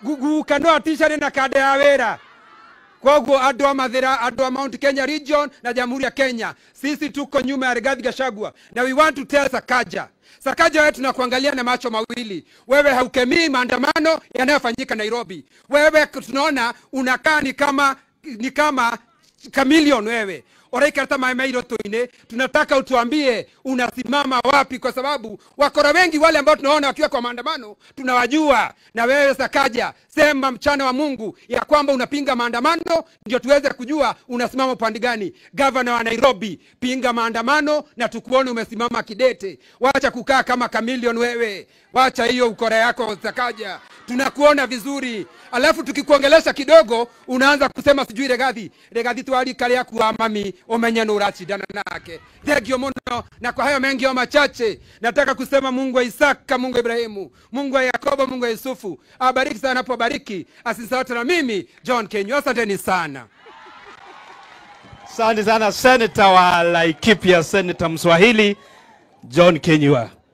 guka no aticari na kande ya wĩra koguo andũ a mathĩra andũ a mount kenya region na jamhuri ya kenya sisi tuko nyuma ya rigathi gachagua na we want to tell sakaja sakaja wewe tunakuangalia na macho mawili wewe haukemii maandamano yanayofanyika nairobi wewe tunaona unakaa ni kama ni kama chameleon wewe oraikata maemairotoine tunataka utuambie unasimama wapi kwa sababu wakora wengi wale ambao tunaona wakiwa kwa maandamano tunawajua na wewe sakaja sema mchana wa mungu ya kwamba unapinga maandamano ndio tuweze kujua unasimama upande gani gavana wa nairobi pinga maandamano na tukuone umesimama kidete wacha kukaa kama kamilion wewe wacha hiyo ukora yako sakaja tunakuona vizuri alafu tukikuongelesha kidogo unaanza kusema sijui regathi regathi twarikaria kuwa mami umenye nä å racindana nake thengio må no na kwa hayo mengi o machache nataka kusema mungu wa isaka mungu wa ibrahimu mungu wa yakobo mungu wa yusufu abariki sana anapobariki asisaote na mimi john kenyu asanteni sana Asante sana seneta wa Laikipia, seneta Mswahili John Kenyua.